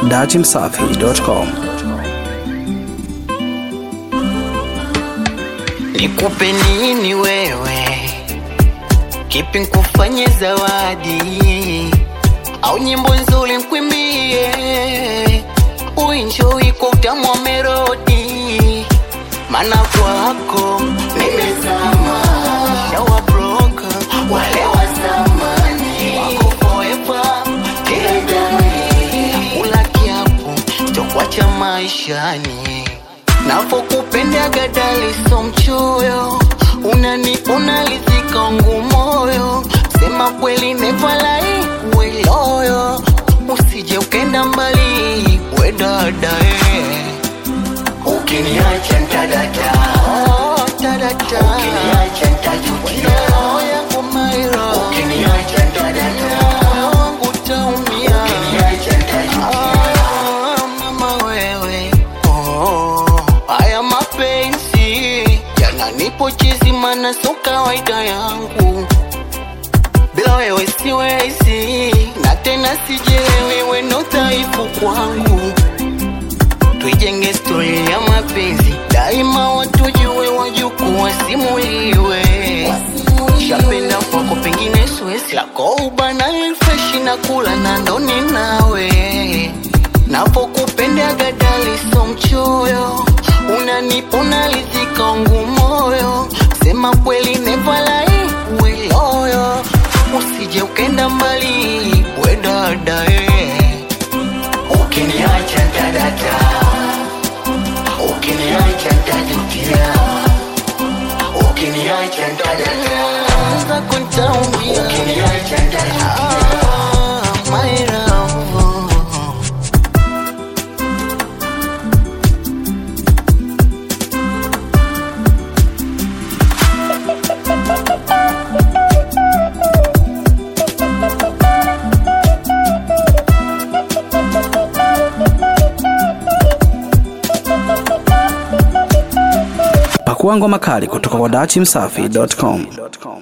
dachimsafi.com. Nikupe nini wewe, kipi nkufanye zawadi au nyimbo nzuri nkwimbie, uenjoy kwa utamu wa melodi, maana kwako nimezama, shawa broka wale wa zamani wako forever, kila day ula kiapo chokuacha maishani Navokupenda dali so mchoyo, unani unalizika ngu moyo, sema kweli never lie, we loyo, usije ukenda mbali, we dada eh. Ukiniacha ntadata, Oh, dada ukiniacha ntajutia, roho yangu mairo, ukiniacha ntadata, moyo wangu utaumia. ukiniacha ntajutia. Ah, mama wewe oh, haya mapenzi yananipo chizi, mana so kawaida yangu, bila wewe siwezi, na tena sijelewi, we ndo dhaifu kwangu. Tuijenge stori ya mapenzi daima, watujue, wajukuu wasimuliwe. Shapenda kwako pengine Suezi lako ubana freshi na kula na ndoni nawe napokupenda gadali so mchoyo unani unalizika ngu moyo sema kweli never lie we loyo usije ukenda mbali we dada eh. Ukiniacha ntadata, ukiniacha ntajutia, ukiniacha ntadata, Anza kuntaumia ukiniacha ntajutia. ah, my love Pakua ngoma kali kutoka kwa dachimsafi.com.